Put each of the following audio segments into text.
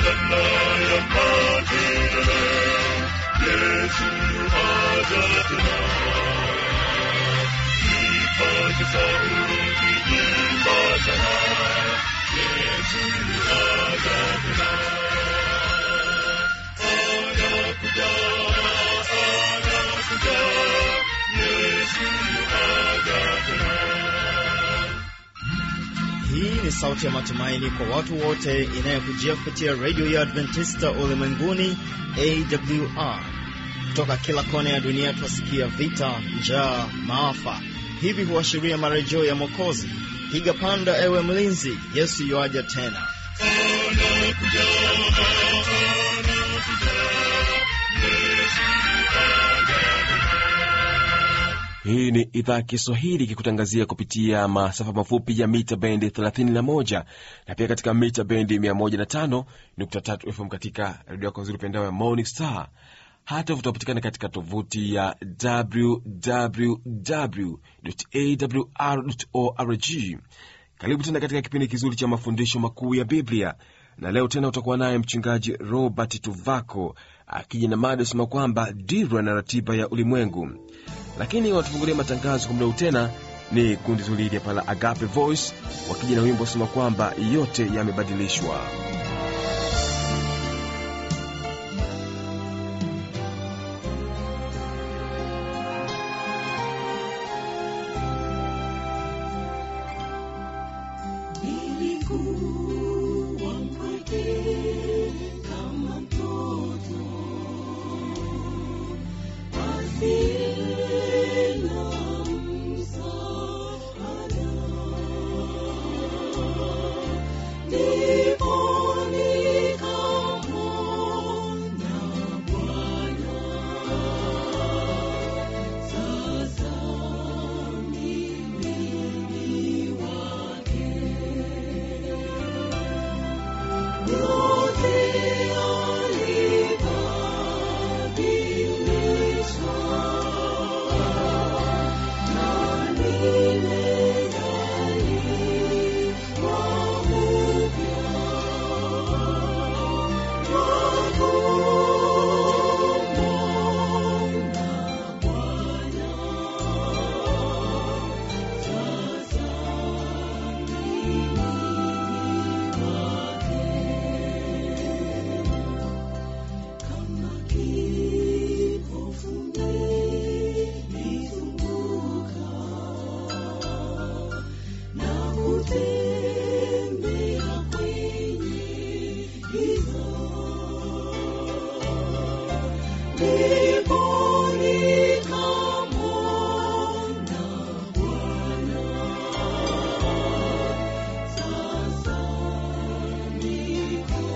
hosana ya makelele yesu aja tena ipaze sauti imba sana yesu aja tena anakuja anakuja yesu aja tena Hii ni sauti ya matumaini kwa watu wote inayokujia kupitia redio ya Adventista ulimwenguni AWR. Kutoka kila kona ya dunia twasikia vita, njaa, maafa. Hivi huashiria marejeo ya Mwokozi. Piga panda, ewe mlinzi, Yesu yuaja tena. anakuja anakuja yesu Hii ni idhaa ya Kiswahili ikikutangazia kupitia masafa mafupi ya mita bendi 31 na pia katika mita bendi 105.3 FM katika redio yako nzuri pendao ya Morning Star. Hata vutapatikana katika tovuti ya www.awr.org. Karibu tena katika kipindi kizuri cha mafundisho makuu ya Biblia, na leo tena utakuwa naye mchungaji Robert Tuvako akija na mada sema kwamba dira na ratiba ya ulimwengu lakini watufungulia matangazo kwa muda huu tena ni kundi zuri hili hapa la Agape Voice wakija na wimbo wasema kwamba yote yamebadilishwa. Nilikuwa mpweke kama mtoto asiye na msaada. Ndipo nikamwona Bwana. Sasa mimi ni wake. Yote alibadilisha, na nimezaliwa upya. Nakumwona Bwana, sasa mimi kama kipofu nilizunguka na kutembea kwenye giza, ndipo nikamwona Bwana. Sasa niko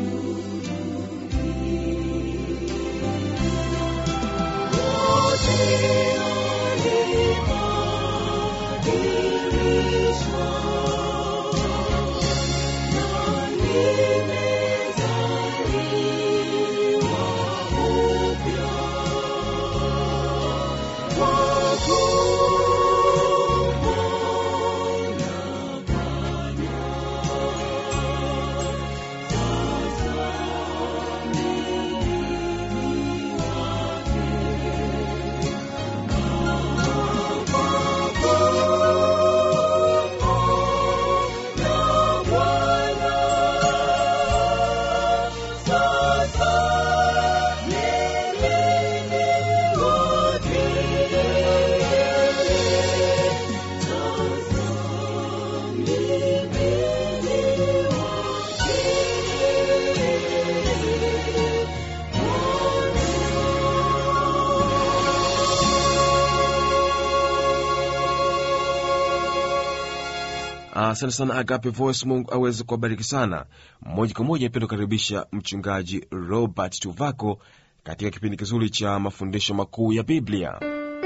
Asante sana Agape Voice, Mungu aweze kuwabariki sana. Moja kwa moja nipenda kukaribisha mchungaji Robert Tuvako katika kipindi kizuri cha mafundisho makuu ya Biblia.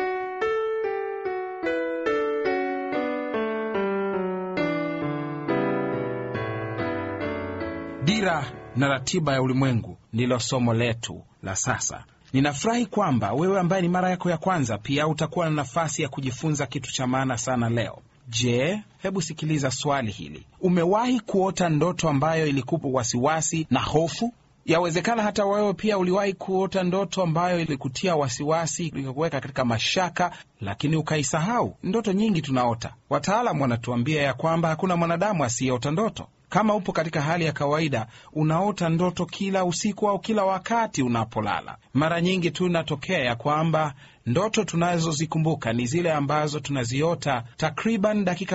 Dira na ratiba ya ulimwengu ndilo somo letu la sasa. Ninafurahi kwamba wewe ambaye ni mara yako ya kwanza pia utakuwa na nafasi ya kujifunza kitu cha maana sana leo. Je, hebu sikiliza swali hili. Umewahi kuota ndoto ambayo ilikupa wasiwasi na hofu? Yawezekana hata wewe pia uliwahi kuota ndoto ambayo ilikutia wasiwasi, ikakuweka katika mashaka, lakini ukaisahau. Ndoto nyingi tunaota. Wataalam wanatuambia ya kwamba hakuna mwanadamu asiyeota ndoto. Kama upo katika hali ya kawaida, unaota ndoto kila usiku au kila wakati unapolala. Mara nyingi tu inatokea ya kwamba ndoto tunazozikumbuka ni zile ambazo tunaziota takriban dakika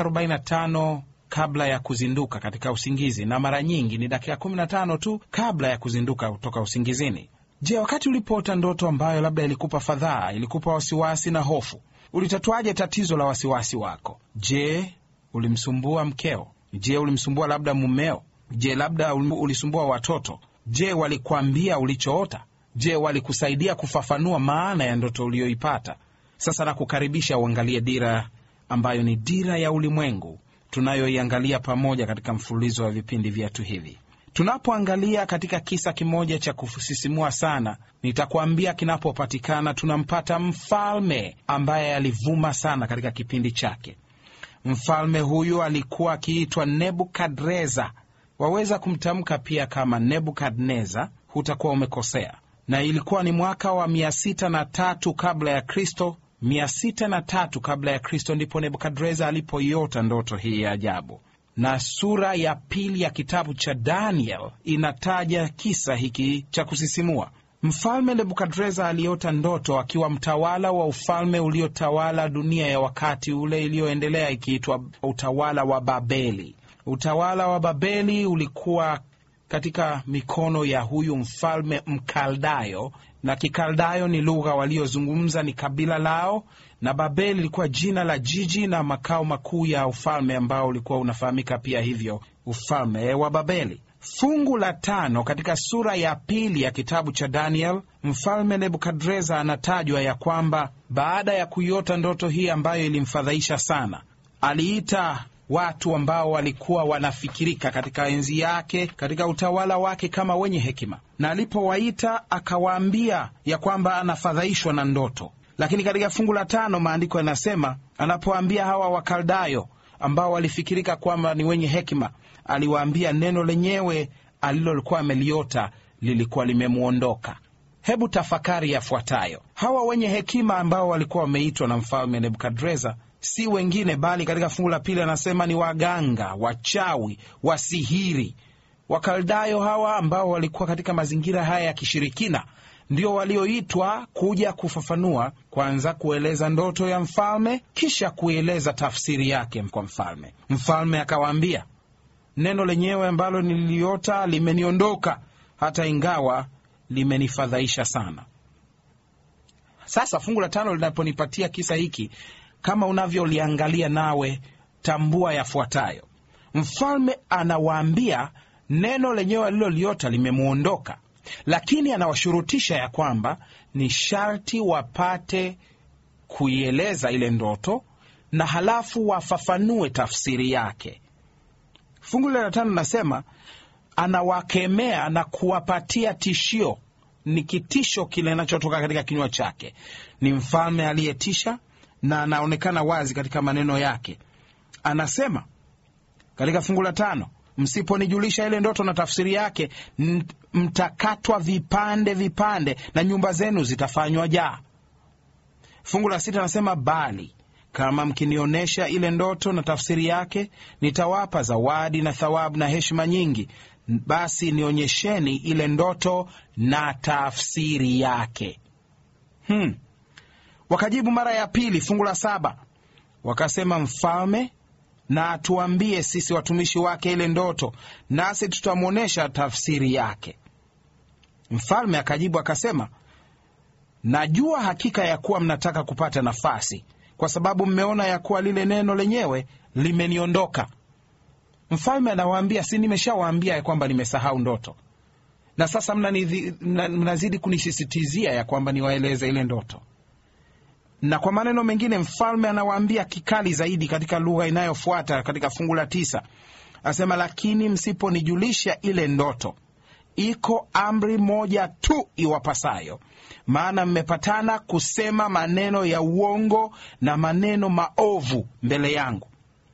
45 kabla ya kuzinduka katika usingizi, na mara nyingi ni dakika 15 tu kabla ya kuzinduka kutoka usingizini. Je, wakati ulipoota ndoto ambayo labda ilikupa fadhaa, ilikupa wasiwasi na hofu, ulitatuaje tatizo la wasiwasi wako? Je, ulimsumbua mkeo? Je, ulimsumbua labda mumeo? Je, labda ulisumbua watoto? Je, walikwambia ulichoota? Je, walikusaidia kufafanua maana ya ndoto uliyoipata? Sasa nakukaribisha uangalie dira ambayo ni dira ya ulimwengu tunayoiangalia pamoja katika mfululizo wa vipindi vyetu hivi. Tunapoangalia katika kisa kimoja cha kusisimua sana, nitakuambia kinapopatikana, tunampata mfalme ambaye alivuma sana katika kipindi chake. Mfalme huyu alikuwa akiitwa Nebukadreza. Waweza kumtamka pia kama Nebukadneza, hutakuwa umekosea. Na ilikuwa ni mwaka wa mia sita na tatu kabla ya Kristo. Mia sita na tatu kabla ya Kristo ndipo Nebukadreza alipoiota ndoto hii ya ajabu, na sura ya pili ya kitabu cha Daniel inataja kisa hiki cha kusisimua. Mfalme Nebukadreza aliota ndoto akiwa mtawala wa ufalme uliotawala dunia ya wakati ule iliyoendelea ikiitwa utawala wa Babeli. Utawala wa Babeli ulikuwa katika mikono ya huyu mfalme Mkaldayo, na Kikaldayo ni lugha waliozungumza, ni kabila lao, na Babeli ilikuwa jina la jiji na makao makuu ya ufalme ambao ulikuwa unafahamika pia hivyo, ufalme wa Babeli. Fungu la tano katika sura ya pili ya kitabu cha Daniel, mfalme Nebukadreza anatajwa ya kwamba baada ya kuiota ndoto hii ambayo ilimfadhaisha sana, aliita watu ambao walikuwa wanafikirika katika enzi yake, katika utawala wake kama wenye hekima, na alipowaita akawaambia ya kwamba anafadhaishwa na ndoto. Lakini katika fungu la tano maandiko yanasema, anapoambia hawa Wakaldayo ambao walifikirika kwamba ni wenye hekima, aliwaambia neno lenyewe alilolikuwa ameliota lilikuwa limemwondoka. Hebu tafakari yafuatayo. Hawa wenye hekima ambao walikuwa wameitwa na mfalme Nebukadreza si wengine bali, katika fungu la pili anasema ni waganga, wachawi, wasihiri. Wakaldayo hawa ambao walikuwa katika mazingira haya ya kishirikina ndio walioitwa kuja kufafanua, kwanza kueleza ndoto ya mfalme, kisha kueleza tafsiri yake kwa mfalme. Mfalme akawaambia, neno lenyewe ambalo nililiota limeniondoka, hata ingawa limenifadhaisha sana. Sasa fungu la tano linaponipatia kisa hiki kama unavyoliangalia nawe, tambua yafuatayo. Mfalme anawaambia neno lenyewe aliloliota limemwondoka, lakini anawashurutisha ya kwamba ni sharti wapate kuieleza ile ndoto na halafu wafafanue tafsiri yake. Fungu la tano nasema anawakemea na kuwapatia tishio. Ni kitisho kile kinachotoka katika kinywa chake. Ni mfalme aliyetisha na anaonekana wazi katika maneno yake. Anasema katika fungu la tano, msiponijulisha ile ndoto na tafsiri yake, mtakatwa vipande vipande na nyumba zenu zitafanywa jaa. Fungu la sita anasema bali kama mkinionyesha ile ndoto na tafsiri yake, nitawapa zawadi na thawabu na heshima nyingi. Basi nionyesheni ile ndoto na tafsiri yake. Hmm. Wakajibu mara ya pili, fungu la saba, wakasema mfalme na atuambie sisi watumishi wake ile ndoto, nasi tutamwonyesha tafsiri yake. Mfalme akajibu akasema, najua hakika ya kuwa mnataka kupata nafasi, kwa sababu mmeona ya kuwa lile neno lenyewe limeniondoka. Mfalme anawaambia, si nimeshawaambia ya kwamba nimesahau ndoto, na sasa mnazidi kunisisitizia ya kwamba niwaeleze ile ndoto na kwa maneno mengine mfalme anawaambia kikali zaidi katika lugha inayofuata katika fungu la tisa, asema lakini msiponijulisha ile ndoto, iko amri moja tu iwapasayo, maana mmepatana kusema maneno ya uongo na maneno maovu mbele yangu.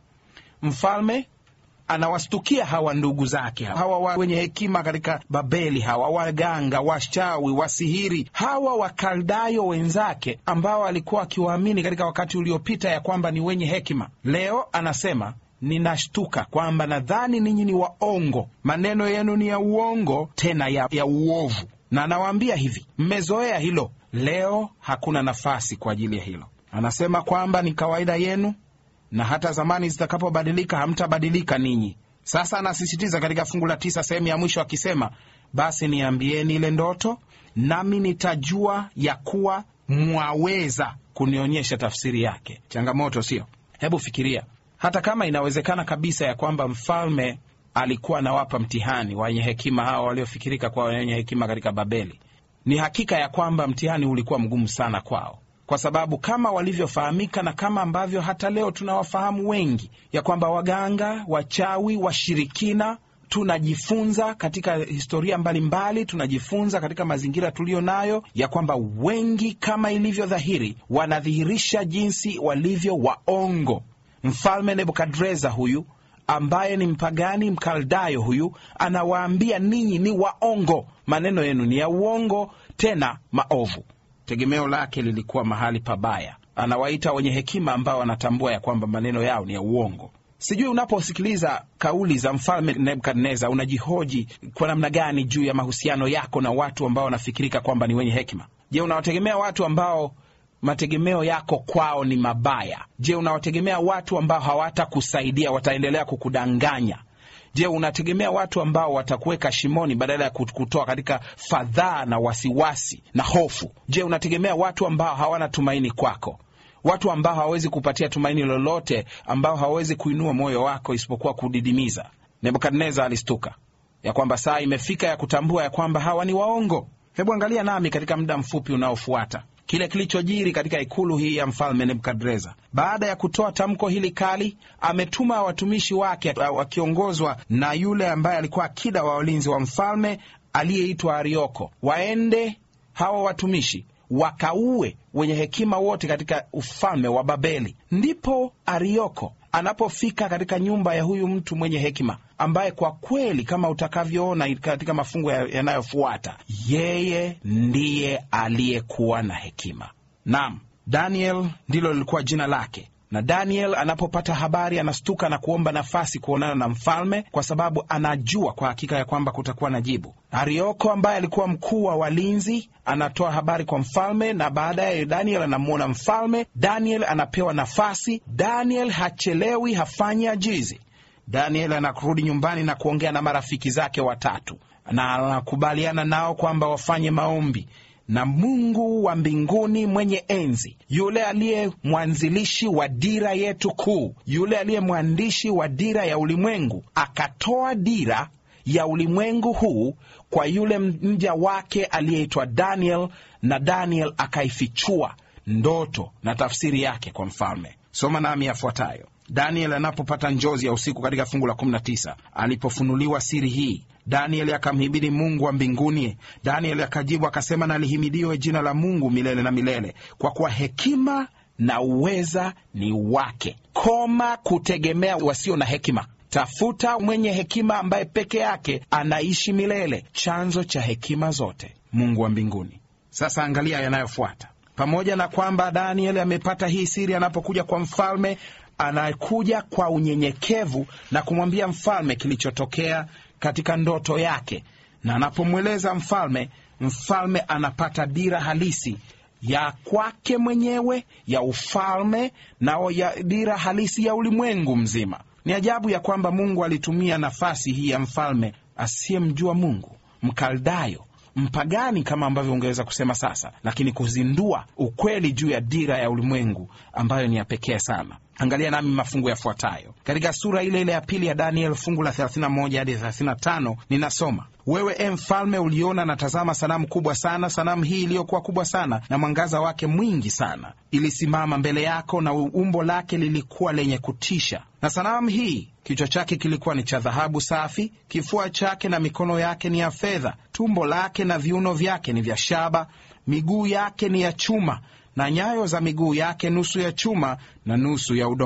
mfalme anawastukia hawa ndugu zake hawa wa wenye hekima katika Babeli, hawa waganga, washawi, wasihiri, hawa wakaldayo wenzake ambao alikuwa akiwaamini katika wakati uliopita ya kwamba ni wenye hekima. Leo anasema ninashtuka kwamba nadhani ninyi ni waongo, maneno yenu ni ya uongo, tena ya, ya uovu. Na anawaambia hivi, mmezoea hilo, leo hakuna nafasi kwa ajili ya hilo. Anasema kwamba ni kawaida yenu na hata zamani zitakapobadilika hamtabadilika ninyi. Sasa anasisitiza katika fungu la tisa sehemu ya mwisho akisema, basi niambieni ile ndoto, nami nitajua ya kuwa mwaweza kunionyesha tafsiri yake. Changamoto sio? Hebu fikiria, hata kama inawezekana kabisa ya kwamba mfalme alikuwa anawapa mtihani wenye hekima hawa waliofikirika kwa wenye hekima katika Babeli, ni hakika ya kwamba mtihani ulikuwa mgumu sana kwao kwa sababu kama walivyofahamika na kama ambavyo hata leo tunawafahamu wengi, ya kwamba waganga, wachawi, washirikina, tunajifunza katika historia mbalimbali mbali, tunajifunza katika mazingira tuliyo nayo ya kwamba wengi, kama ilivyo dhahiri, wanadhihirisha jinsi walivyo waongo. Mfalme Nebukadreza huyu ambaye ni mpagani mkaldayo huyu anawaambia ninyi ni waongo, maneno yenu ni ya uongo, tena maovu tegemeo lake lilikuwa mahali pabaya. Anawaita wenye hekima ambao wanatambua ya kwamba maneno yao ni ya uongo. Sijui unaposikiliza kauli za mfalme Nebukadneza unajihoji kwa namna gani juu ya mahusiano yako na watu ambao wanafikirika kwamba ni wenye hekima. Je, unawategemea watu ambao mategemeo yako kwao ni mabaya? Je, unawategemea watu ambao hawatakusaidia, wataendelea kukudanganya? Je, unategemea watu ambao watakuweka shimoni badala ya kutoa katika fadhaa na wasiwasi na hofu? Je, unategemea watu ambao hawana tumaini kwako, watu ambao hawawezi kupatia tumaini lolote, ambao hawawezi kuinua moyo wako isipokuwa kudidimiza? Nebukadneza alistuka ya kwamba saa imefika ya kutambua ya kwamba hawa ni waongo. Hebu angalia nami katika muda mfupi unaofuata kile kilichojiri katika ikulu hii ya mfalme Nebukadreza. Baada ya kutoa tamko hili kali, ametuma watumishi wake wakiongozwa na yule ambaye alikuwa akida wa walinzi wa mfalme aliyeitwa Arioko, waende hawa watumishi wakaue wenye hekima wote katika ufalme wa Babeli. Ndipo Arioko anapofika katika nyumba ya huyu mtu mwenye hekima ambaye kwa kweli kama utakavyoona katika mafungu yanayofuata, yeye ndiye aliyekuwa na hekima. Naam, Daniel ndilo lilikuwa jina lake. Na Daniel anapopata habari anastuka na kuomba nafasi kuonana na mfalme, kwa sababu anajua kwa hakika ya kwamba kutakuwa na jibu. Arioko ambaye alikuwa mkuu wa walinzi anatoa habari kwa mfalme, na baadaye Daniel anamwona mfalme. Daniel anapewa nafasi. Daniel hachelewi, hafanyi ajizi. Daniel anakurudi nyumbani na kuongea na marafiki zake watatu, na anakubaliana nao kwamba wafanye maombi na Mungu wa mbinguni mwenye enzi, yule aliye mwanzilishi wa dira yetu kuu, yule aliye mwandishi wa dira ya ulimwengu, akatoa dira ya ulimwengu huu kwa yule mja wake aliyeitwa Daniel, na Daniel akaifichua ndoto na tafsiri yake kwa mfalme. Soma nami yafuatayo. Daniel anapopata njozi ya usiku katika fungu la 19, alipofunuliwa siri hii Danieli akamhimidi Mungu wa mbinguni. Danieli akajibu akasema, na lihimidiwe jina la Mungu milele na milele, kwa kuwa hekima na uweza ni wake. Koma kutegemea wasio na hekima, tafuta mwenye hekima ambaye peke yake anaishi milele, chanzo cha hekima zote, Mungu wa mbinguni. Sasa angalia yanayofuata. Pamoja na kwamba Danieli amepata hii siri, anapokuja kwa mfalme, anakuja kwa unyenyekevu na kumwambia mfalme kilichotokea katika ndoto yake, na anapomweleza mfalme, mfalme anapata dira halisi ya kwake mwenyewe ya ufalme na ya dira halisi ya ulimwengu mzima. Ni ajabu ya kwamba Mungu alitumia nafasi hii ya mfalme asiyemjua Mungu, Mkaldayo, mpagani kama ambavyo ungeweza kusema sasa, lakini kuzindua ukweli juu ya dira ya ulimwengu ambayo ni ya pekee sana. Angalia nami mafungu yafuatayo katika sura ile ile ya pili ya Daniel, fungu la 31 hadi 35. Ninasoma: wewe e mfalme, uliona na tazama, sanamu kubwa sana. Sanamu hii iliyokuwa kubwa sana na mwangaza wake mwingi sana ilisimama mbele yako, na umbo lake lilikuwa lenye kutisha. Na sanamu hii kichwa chake kilikuwa ni cha dhahabu safi, kifua chake na mikono yake ni ya fedha, tumbo lake na viuno vyake ni vya shaba, miguu yake ni ya chuma na nyayo za miguu yake nusu ya chuma na nusu ya udongo.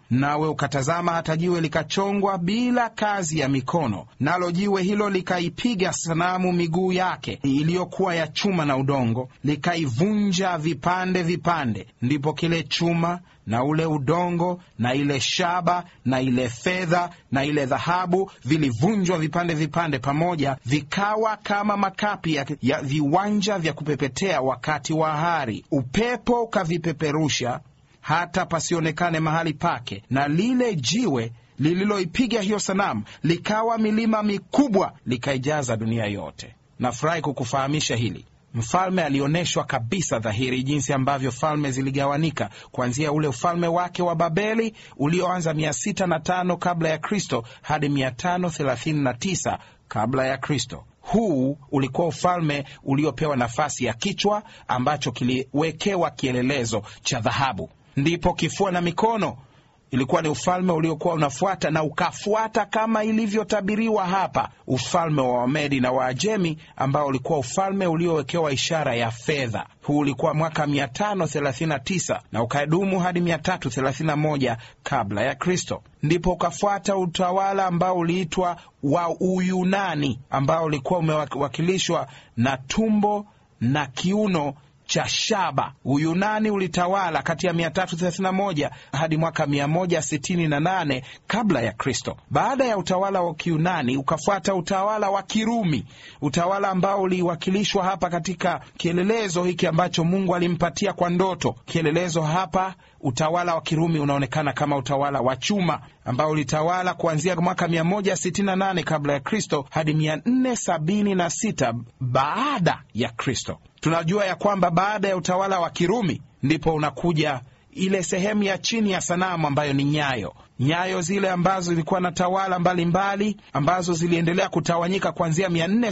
nawe ukatazama hata jiwe likachongwa bila kazi ya mikono, nalo jiwe hilo likaipiga sanamu miguu yake iliyokuwa ya chuma na udongo, likaivunja vipande vipande. Ndipo kile chuma na ule udongo na ile shaba na ile fedha na ile dhahabu vilivunjwa vipande vipande pamoja, vikawa kama makapi ya, ya viwanja vya kupepetea wakati wa hari. Upepo ukavipeperusha hata pasionekane mahali pake, na lile jiwe lililoipiga hiyo sanamu likawa milima mikubwa, likaijaza dunia yote. Nafurahi kukufahamisha hili. Mfalme alionyeshwa kabisa dhahiri jinsi ambavyo falme ziligawanika kuanzia ule ufalme wake wa Babeli ulioanza mia sita na tano kabla ya Kristo hadi mia tano thelathini na tisa kabla ya Kristo. Huu ulikuwa ufalme uliopewa nafasi ya kichwa ambacho kiliwekewa kielelezo cha dhahabu. Ndipo kifua na mikono ilikuwa ni ufalme uliokuwa unafuata na ukafuata kama ilivyotabiriwa hapa, ufalme wa Wamedi na Waajemi ambao ulikuwa ufalme uliowekewa ishara ya fedha. Huu ulikuwa mwaka 539 na ukadumu hadi 331 kabla ya Kristo. Ndipo ukafuata utawala ambao uliitwa wa Uyunani ambao ulikuwa umewakilishwa na tumbo na kiuno cha shaba. Uyunani ulitawala kati ya 331 hadi mwaka 168 kabla ya Kristo. Baada ya utawala wa Kiunani ukafuata utawala wa Kirumi, utawala ambao uliwakilishwa hapa katika kielelezo hiki ambacho Mungu alimpatia kwa ndoto. Kielelezo hapa utawala wa Kirumi unaonekana kama utawala wa chuma ambao ulitawala kuanzia mwaka 168 kabla ya Kristo hadi 476 baada ya Kristo. Tunajua ya kwamba baada ya utawala wa Kirumi ndipo unakuja ile sehemu ya chini ya sanamu ambayo ni nyayo. Nyayo zile ambazo zilikuwa na tawala mbalimbali mbali, ambazo ziliendelea kutawanyika kuanzia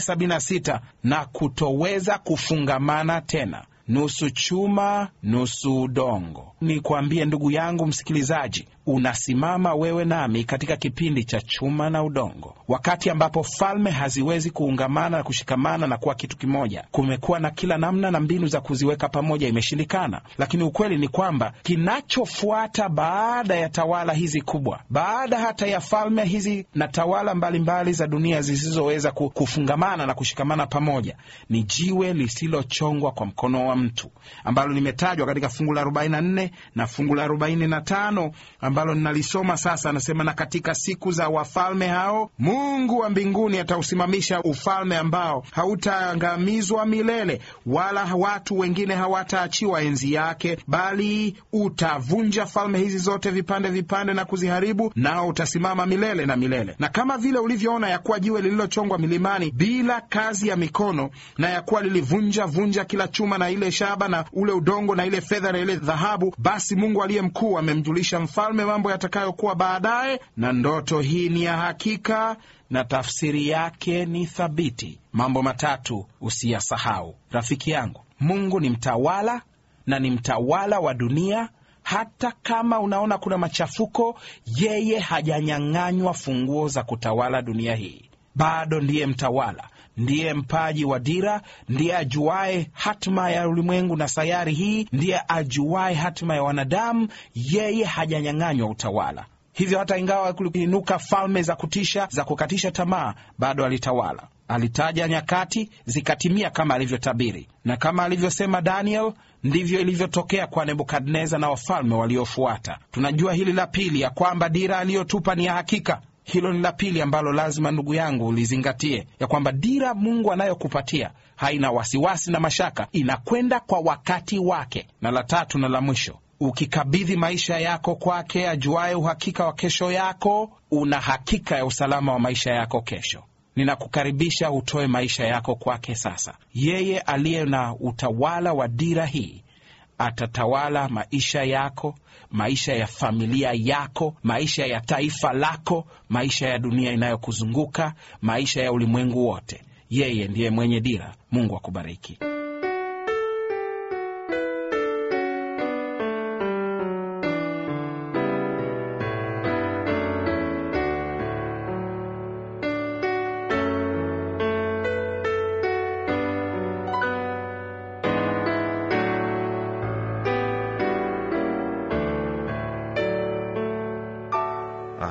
476 na kutoweza kufungamana tena nusu chuma nusu udongo. Ni kuambie ndugu yangu msikilizaji, unasimama wewe nami katika kipindi cha chuma na udongo, wakati ambapo falme haziwezi kuungamana na kushikamana na kuwa kitu kimoja. Kumekuwa na kila namna na mbinu za kuziweka pamoja, imeshindikana. Lakini ukweli ni kwamba kinachofuata baada ya tawala hizi kubwa, baada hata ya falme hizi na tawala mbalimbali mbali za dunia zisizoweza kufungamana na kushikamana pamoja, ni jiwe lisilochongwa kwa mkono wa mtu ambalo limetajwa katika fungu la 44 na fungu la 45 ambalo ninalisoma sasa. Anasema, na katika siku za wafalme hao Mungu wa mbinguni atausimamisha ufalme ambao hautaangamizwa milele, wala watu wengine hawataachiwa enzi yake, bali utavunja falme hizi zote vipande vipande na kuziharibu, nao utasimama milele na milele. Na kama vile ulivyoona ya kuwa jiwe lililochongwa milimani bila kazi ya mikono, na ya kuwa lilivunja vunja kila chuma na ile shaba na ule udongo na ile fedha na ile dhahabu, basi Mungu aliye mkuu amemjulisha mfalme mambo yatakayokuwa baadaye, na ndoto hii ni ya hakika na tafsiri yake ni thabiti. Mambo matatu usiyasahau, rafiki yangu. Mungu ni mtawala na ni mtawala wa dunia. Hata kama unaona kuna machafuko, yeye hajanyang'anywa funguo za kutawala dunia hii, bado ndiye mtawala ndiye mpaji wa dira, ndiye ajuaye hatima ya ulimwengu na sayari hii, ndiye ajuaye hatima ya wanadamu. Yeye hajanyang'anywa utawala. Hivyo hata ingawa kuliinuka falme za kutisha za kukatisha tamaa, bado alitawala. Alitaja nyakati zikatimia kama alivyotabiri, na kama alivyosema Daniel, ndivyo ilivyotokea kwa Nebukadneza na wafalme waliofuata. Tunajua hili la pili, ya kwamba dira aliyotupa ni ya hakika. Hilo ni la pili ambalo lazima ndugu yangu ulizingatie, ya kwamba dira Mungu anayokupatia haina wasiwasi na mashaka, inakwenda kwa wakati wake. Na la tatu na la mwisho, ukikabidhi maisha yako kwake, ajuaye uhakika wa kesho yako, una hakika ya usalama wa maisha yako kesho. Ninakukaribisha utoe maisha yako kwake sasa. Yeye aliye na utawala wa dira hii atatawala maisha yako, maisha ya familia yako, maisha ya taifa lako, maisha ya dunia inayokuzunguka, maisha ya ulimwengu wote. Yeye ndiye mwenye dira. Mungu akubariki.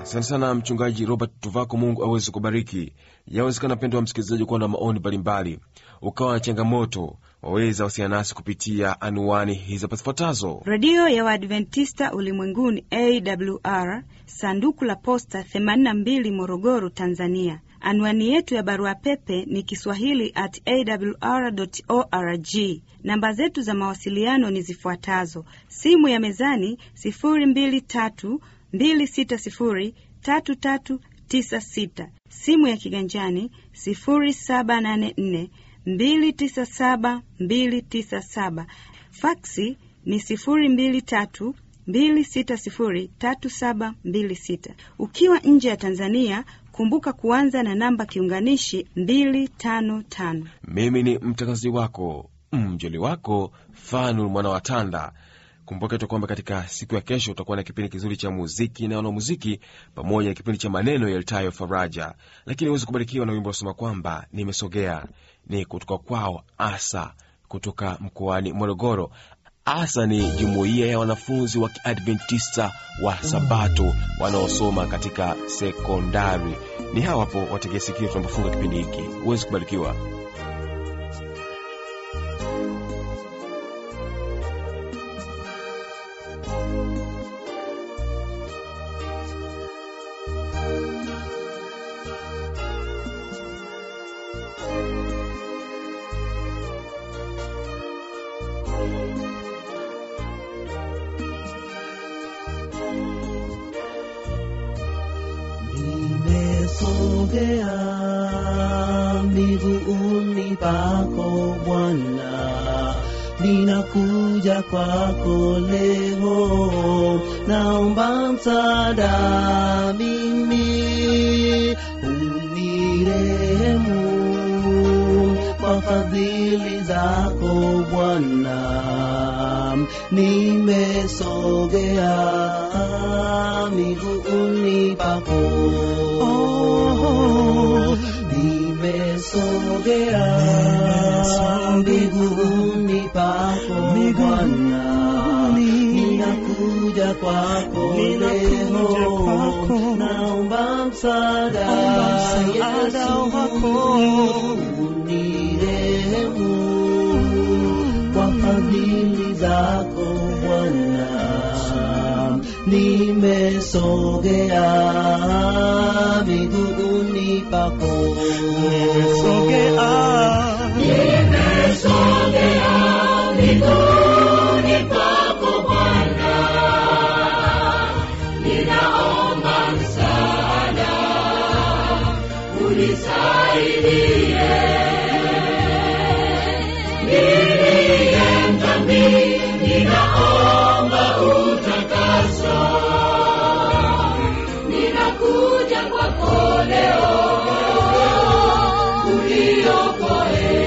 asante sana mchungaji robert tuvako mungu aweze kubariki yawezekana mpendo wa msikilizaji kuwa na maoni mbalimbali ukawa na changamoto waweza wasiana nasi kupitia anuani hizi zifuatazo redio ya waadventista ulimwenguni awr sanduku la posta 82 morogoro tanzania anwani yetu ya barua pepe ni kiswahili at awr org namba zetu za mawasiliano ni zifuatazo simu ya mezani 223 260 3396 simu ya kiganjani 0784 297 297 faksi ni 023 2603726 ukiwa nje ya tanzania kumbuka kuanza na namba kiunganishi 255 mimi ni mtangazaji wako mjoli wako fanul mwana wa tanda kumbuka tu kwamba katika siku ya kesho utakuwa na kipindi kizuri cha muziki na wanamuziki pamoja na kipindi cha maneno yalitayo faraja lakini huwezi kubarikiwa na wimbo wasema kwamba nimesogea ni kutoka kwao asa kutoka mkoani morogoro asa ni jumuiya ya wanafunzi wa kiadventista wa sabato wanaosoma katika sekondari ni hawa hapo wategesikio tunapofunga kipindi hiki huwezi kubarikiwa nimesogea miguuni pako Bwana, ninakuja kwako leo, naomba msaada mimi, unirehemu kwa fadhili zako Bwana, nimesogea miguuni pako nimesogea miguuni pako Bwana, ninakuja kwako leo, naomba msaada Yesu, unirehemu kwa fadhili zako Bwana, nimesogea miguuni pako, ninakuja kwako leo uniokoe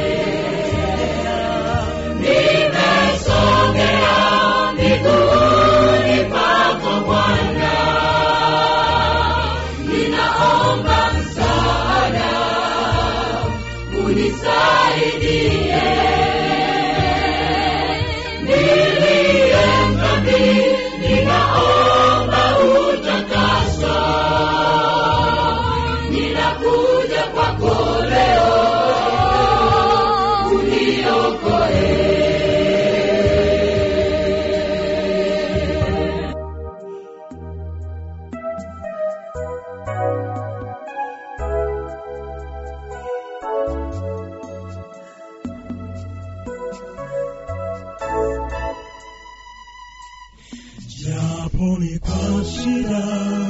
nimesogea miguuni pako bwana ninaomba msaada unisaidie niliye mdhambi ninaomba utakaso ninakuja kwako leo uniokoe japo ni kwa shida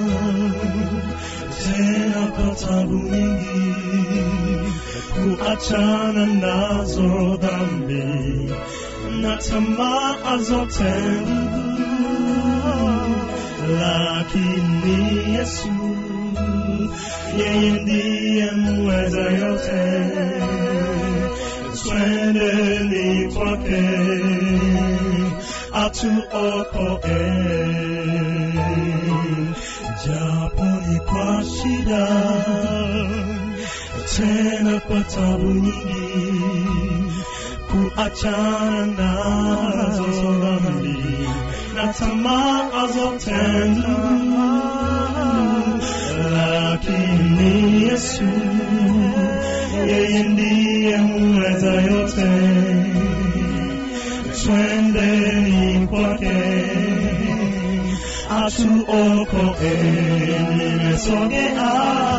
tena kwa tabu nyingi kuachana nazo dhambi na tamaa zote lakini Yesu yeye ndiye mweza yote twendeni kwake atuokoe japo ni kwa shida tena kwa tabu nyingi kuachana nazo dhambi na tamaa zote ndugu twendeni kwake atuokoe nimesogea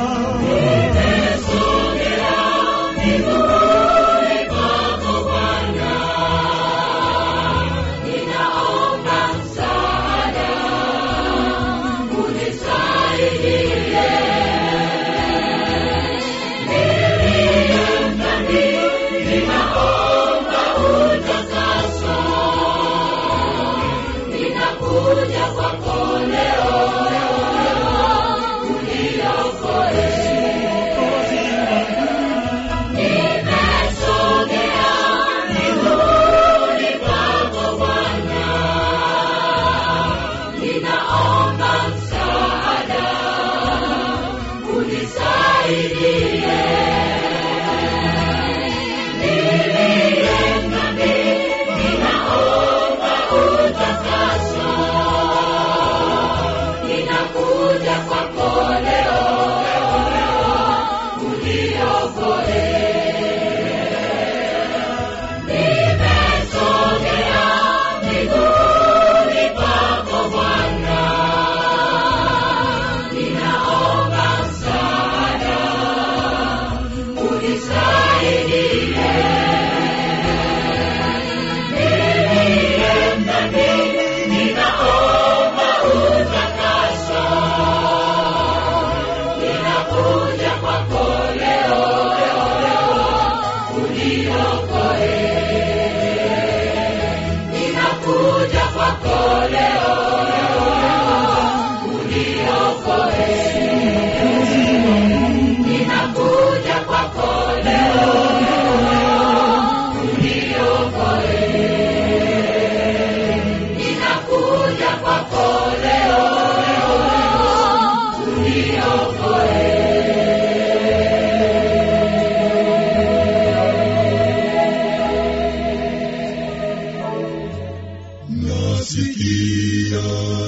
Nasikia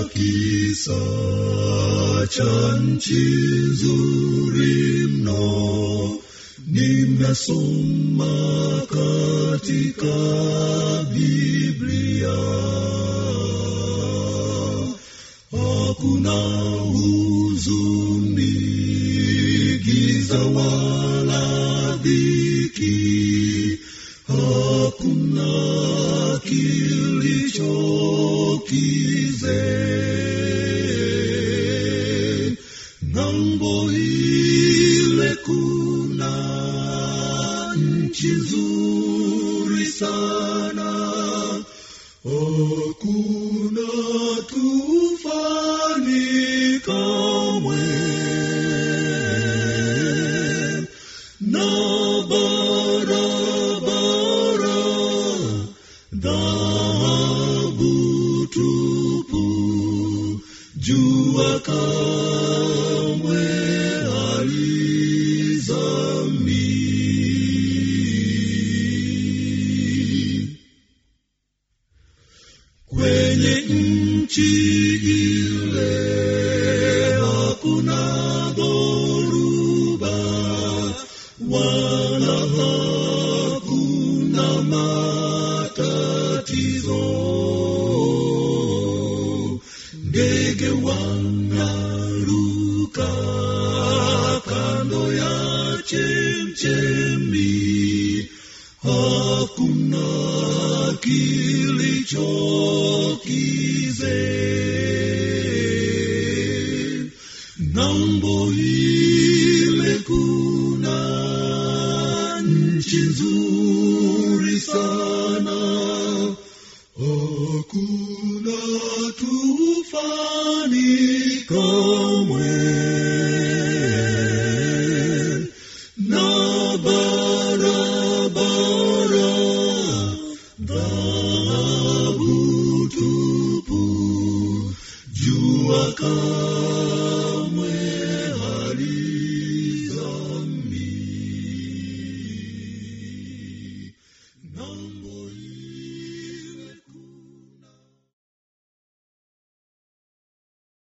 kisa cha nchi nzuri mno, nimesoma katika Biblia. Hakuna huzuni, giza wala dhiki, hakuna kilicho kize. Ng'ambo ile kuna nchi nzuri sana, hakuna tufani kamwe na barabara dhahabu tupu, jua kamwe halizami kwenye nchi ile hakuna dhoruba wala hakuna matatizo ndege wanaruka kando ya chemchemi hakuna kilicho kize ng'ambo ile kuna nchi nzuri sana hakuna tufani kamwe na barabara dhahabu tupu jua kama